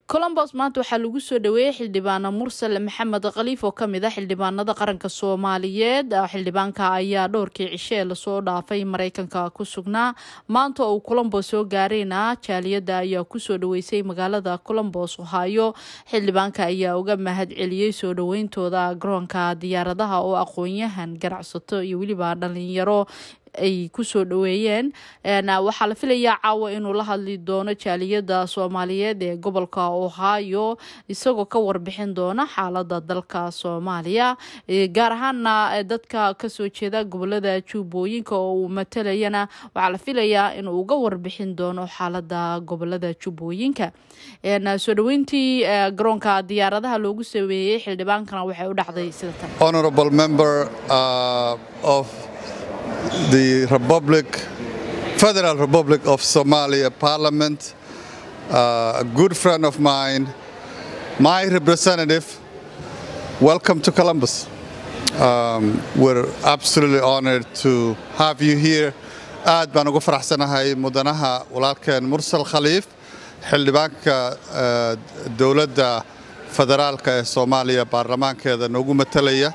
colombos maanta waxaa lagu soo dhaweeyey xildhibaana mursale maxamed khaliif oo kamid ah xildhibaanada qaranka soomaaliyeed xildhibaanka ayaa dhowrkii cishee lasoo dhaafay mareykanka ku sugnaa maanta oo uu colombos soo gaareyna jaaliyada ayaa kusoo dhaweysay magaalada colombos ohaayo xildhibaanka ayaa uga mahad celiyey soo dhaweyntooda garoonka diyaaradaha oo aqoon-yahan ganacsato iyo weliba dhalinyaro ay kusoo dhaweeyeen waxaa la filayaa caawa inuu la hadli doono jaaliyada soomaaliyeed ee gobolka ohio isagoo ka warbixin doona xaalada dalka soomaaliya gaar ahaana dadka kasoo jeeda gobolada jubbooyinka oo uu matalayana waxaa la filayaa inuu uga warbixin doono xaalada gobolada jubbooyinka soo dhaweyntii garoonka diyaaradaha loogu saweeyey xildhibaankana waxay u dhacday sida tan the Republic, Federal Republic of Somalia Parliament, uh, a good friend of mine, my representative. Welcome to Columbus. Um, we're absolutely honored to have you here. aad baan ugu faraxsanahay mudanaha walaalkeen mursal khaliif xildhibaanka dowladda federaalka ee soomaaliya baarlamaankeeda noogu matalaya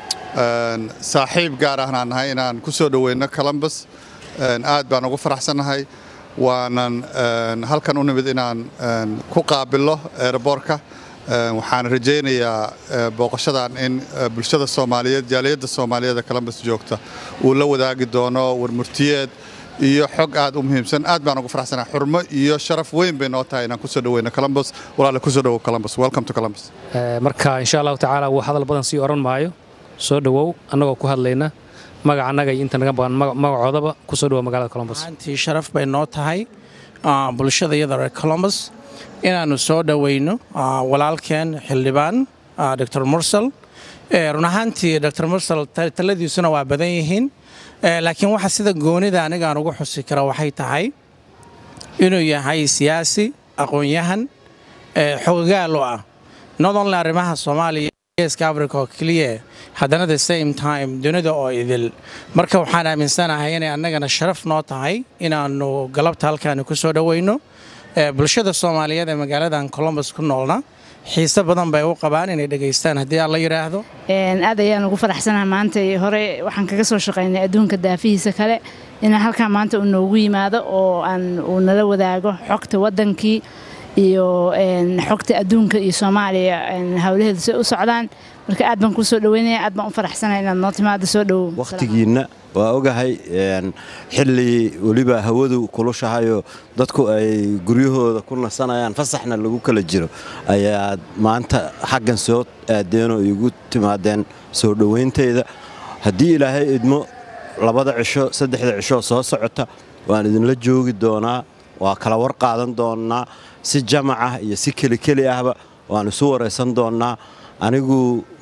saaxiib gaar ahnaan nahay inaan ku soo dhoweyno columbus aad baan ugu faraxsannahay waanan halkan u nimid inaan ku qaabilno eeraboorka waxaan rajaynayaa booqashadan in bulshada soomaaliyeed jaaliyadda soomaaliyeed ee columbus joogta uu la wadaagi doono warmurtiyeed iyo xog aad u muhiimsan aad baan ugu faraxsanahay xurmo iyo sharaf weyn bay noo tahay inaan kusoo dhoweyno columbus walaale kusoo dhowow columbus welcome to columbus marka insha allahu tacaala wuu hadal badan sii oran maayo soo dhowow annagoo ku hadlayna magaca annaga iyo inta naga baqan magacoodaba ku soo dhowow magaalada colombus antii sharaf bay noo tahay bulshada iyada reer colombus inaannu soo dhoweyno walaalkeen xildhibaan dor mursal run ahaantii dor mursal taladiisuna waa badan yihiin laakiin waxa sida goonida anigaan ugu xusi kara waxay tahay inuu yahay siyaasi aqoon-yahan xogogaal u ah not only arrimaha soomaaliya geeska africa oo keliya haddana the same time dunida oo idil marka waxaan aaminsanahay inay annagana sharaf noo tahay inaannu galabta halkaani ku soo dhoweyno bulshada soomaaliyeed ee magaaladan colombus ku noolna xiise badan bay u qabaan inay dhegaystaan haddii aan la yidhaahdo aad ayaan ugu faraxsanaha maanta hore waxaan kaga soo shaqaynay adduunka daafihiisa kale inaan halkaan maanta uu noogu yimaado oo aan uu nala wadaago xogta waddankii iyo xogta adduunka iyo soomaaliya howlaheedu say u socdaan marka aad baan kuu soo dhaweynaya aad baan u faraxsanaya inaad noo timaado soo dhowow wakhtigiinna waa ogahay xilli weliba hawadu kulushahayo dadku ay guryahooda ku nasanayaan fasaxna lagu kala jiro ayaad maanta xaggan soo aadeen oo iigu timaadeen soo dhowayntayda haddii ilaahay idmo labada cisho saddexda cisho soo socota waan idinla joogi doonaa waa kala war qaadan doonnaa si jamac ah iyo si kelikeli ahba waan isu waraysan doonnaa anigu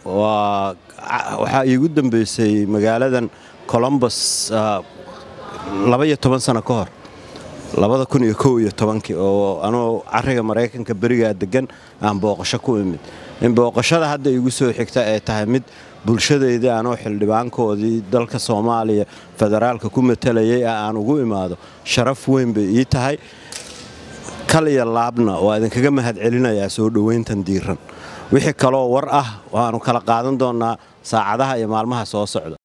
waxaa iigu dambaysay magaaladan colombus labaiyo toban sano ka hor labada kun iyo kow iyo tobankii oo anugu cariga maraykanka berigaa deggan aan booqasho ku imid in booqashada hadda iigu soo xigta ay tahay mid bulshadaydii anoo xildhibaankoodii dalka soomaaliya federaalka ku matalayay ah aan ugu imaado sharaf weyn bay ii tahay kal iyo laabna waa idinkaga mahad celinayaa soo dhowayntan diiran wixii kaloo war ah waannu kala qaadan doonnaa saacadaha iyo maalmaha soo socda